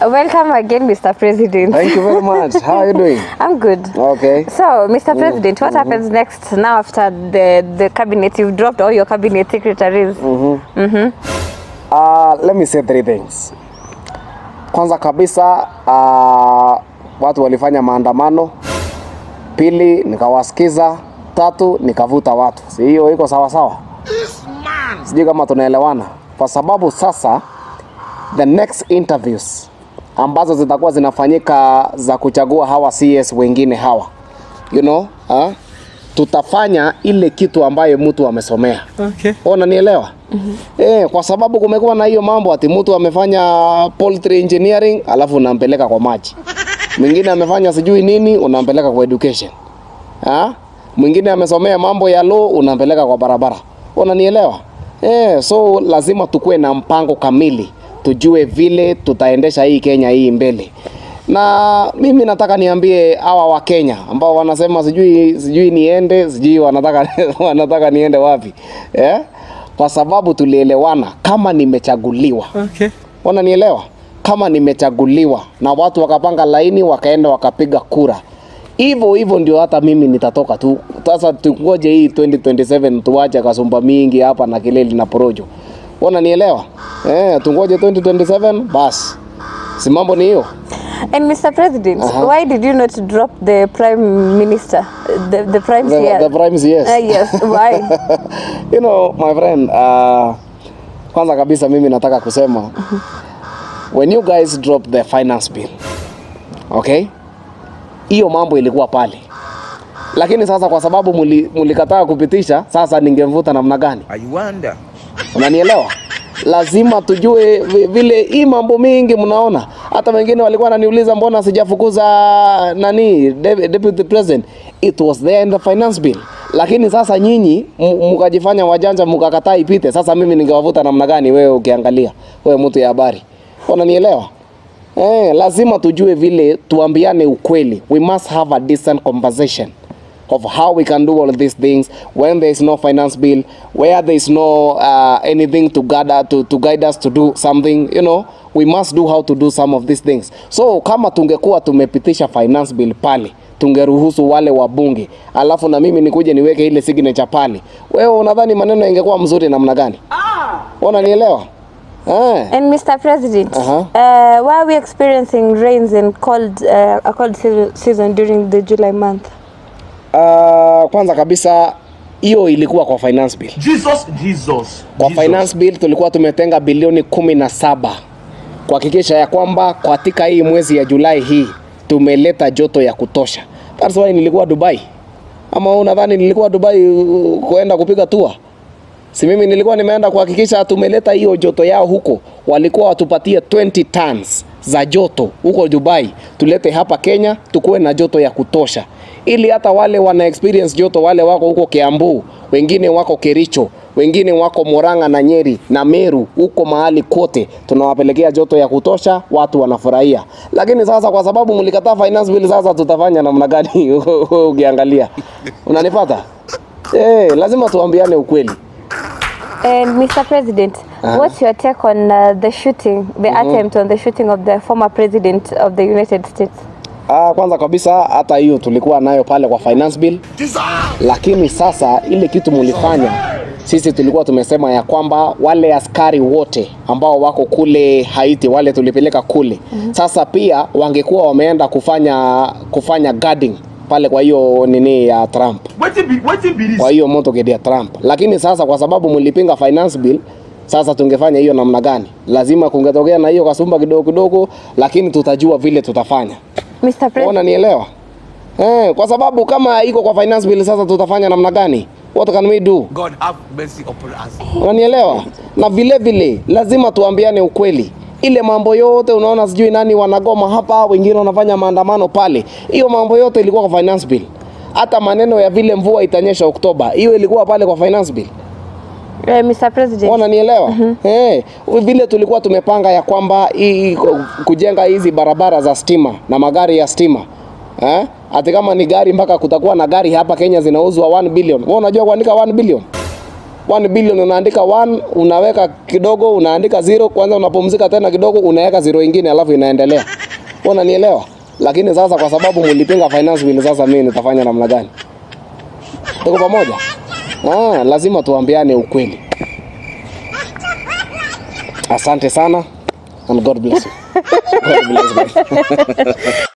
Welcome again, Mr. President. Thank you very much. How are you doing? I'm good. Okay. So, Mr. President, what happens next now after the, the cabinet? You've dropped all your cabinet secretaries. Uh, let me say three things. Kwanza kabisa uh, watu walifanya maandamano. Pili nikawasikiza. Tatu nikavuta watu. Si hiyo iko sawa sawa? Sijui kama tunaelewana, kwa sababu sasa the next interviews ambazo zitakuwa zinafanyika za kuchagua hawa CS wengine hawa you know, uh, tutafanya ile kitu ambayo mtu amesomea Okay. unanielewa eh, kwa sababu kumekuwa na hiyo mambo ati mtu amefanya poultry engineering alafu unampeleka kwa maji mwingine amefanya sijui nini unampeleka kwa education ha? mwingine amesomea mambo ya law unampeleka kwa barabara unanielewa eh, so lazima tukuwe na mpango kamili tujue vile tutaendesha hii Kenya hii mbele na mimi nataka niambie hawa wa Kenya ambao wanasema sijui sijui niende sijui wanataka wanataka niende wapi eh? Kwa sababu tulielewana kama nimechaguliwa Okay. wananielewa kama nimechaguliwa na watu wakapanga laini wakaenda wakapiga kura hivyo hivyo ndio hata mimi nitatoka tu sasa tungoje hii 2027 tuache kasumba mingi hapa na kelele na porojo wananielewa eh tungoje 2027 basi si mambo ni hiyo And Mr. President, Uh-huh. why did you not drop the Prime Minister, the, the Prime the, CS? the primes yes Uh, yes, why? you know my friend uh, kwanza kabisa mimi nataka kusema when you guys drop the finance bill okay hiyo mambo ilikuwa pale lakini sasa kwa sababu muli- mulikataa kupitisha sasa ningemvuta namna gani I wonder. unanielewa lazima tujue vi- vile hii mambo mingi mnaona hata wengine walikuwa wananiuliza mbona sijafukuza nani de- deputy president it was there in the finance bill lakini sasa nyinyi m- mkajifanya wajanja mkakataa ipite sasa mimi ningewavuta namna gani wewe ukiangalia wewe mtu ya habari unanielewa eh, lazima tujue vile tuambiane ukweli we must have a decent conversation of how we can do all of these things when there is no finance bill, where there is no uh, anything to gather to, to guide us to do something, you know, we must do how to do some of these things. So kama tungekuwa tumepitisha finance bill pale tungeruhusu wale wabunge, alafu na mimi nikuje niweke ile signature pale, wewe unadhani maneno ingekuwa mzuri namna gani? Unanielewa? Eh. And Mr. President, Uh-huh. uh, why are we experiencing rains and cold, uh, a cold se- season during the July month? Uh, kwanza kabisa hiyo ilikuwa kwa finance bill. Jesus, Jesus. Kwa Jesus. finance bill tulikuwa tumetenga bilioni kumi na saba kuhakikisha ya kwamba katika hii mwezi ya Julai hii tumeleta joto ya kutosha. That's why nilikuwa Dubai. Ama wewe unadhani nilikuwa Dubai uh, kuenda kupiga tour? Si mimi nilikuwa nimeenda kuhakikisha tumeleta hiyo joto yao huko. Walikuwa watupatie 20 tons za joto huko Dubai, tulete hapa Kenya tukuwe na joto ya kutosha, ili hata wale wana experience joto, wale wako huko Kiambu, wengine wako Kericho, wengine wako Murang'a na Nyeri na Meru, huko mahali kote tunawapelekea joto ya kutosha, watu wanafurahia. Lakini sasa kwa sababu mlikataa finance bill, sasa tutafanya namna gani? Ukiangalia, unanipata? Eh, lazima tuambiane ukweli. And Mr. President, Uh-huh. what's your take on uh, the shooting, the attempt on the shooting of the former president of the United States? Ah, kwanza kabisa hata hiyo tulikuwa nayo pale kwa finance bill, lakini sasa ile kitu mulifanya, sisi tulikuwa tumesema ya kwamba wale askari wote ambao wako kule Haiti, wale tulipeleka kule sasa pia wangekuwa wameenda kufanya kufanya guarding pale kwa hiyo nini ya Trump Waiting be, waiting be this. kwa hiyo motorcade ya Trump. Lakini sasa kwa sababu mlipinga finance bill, sasa tungefanya hiyo namna gani? Lazima kungetokea na hiyo kasumba kidogo kidogo, lakini tutajua vile tutafanya. Mr. President, Unanielewa? Eh, kwa sababu kama iko kwa finance bill sasa tutafanya namna gani? What can we do? God have mercy upon us. Unanielewa? Na vile vile lazima tuambiane ukweli. Ile mambo yote unaona, sijui nani wanagoma hapa, wengine wanafanya maandamano pale, hiyo mambo yote ilikuwa kwa finance bill. Hata maneno ya vile mvua itanyesha Oktoba, hiyo ilikuwa pale kwa finance bill. uh, Mr. President, Wananielewa? Eh, vile tulikuwa tumepanga ya kwamba hii kujenga hizi barabara za stima na magari ya stima. Eh? Ati kama ni gari mpaka kutakuwa na gari hapa Kenya zinauzwa 1 billion. Wewe unajua kuandika 1 billion? 1 billion unaandika 1 unaweka kidogo unaandika zero kwanza unapumzika tena kidogo unaweka zero ingine alafu inaendelea Wewe unanielewa lakini sasa kwa sababu mlipinga finance bill sasa mimi nitafanya namna gani tuko pamoja ah lazima tuambiane ukweli asante sana and god bless you god bless you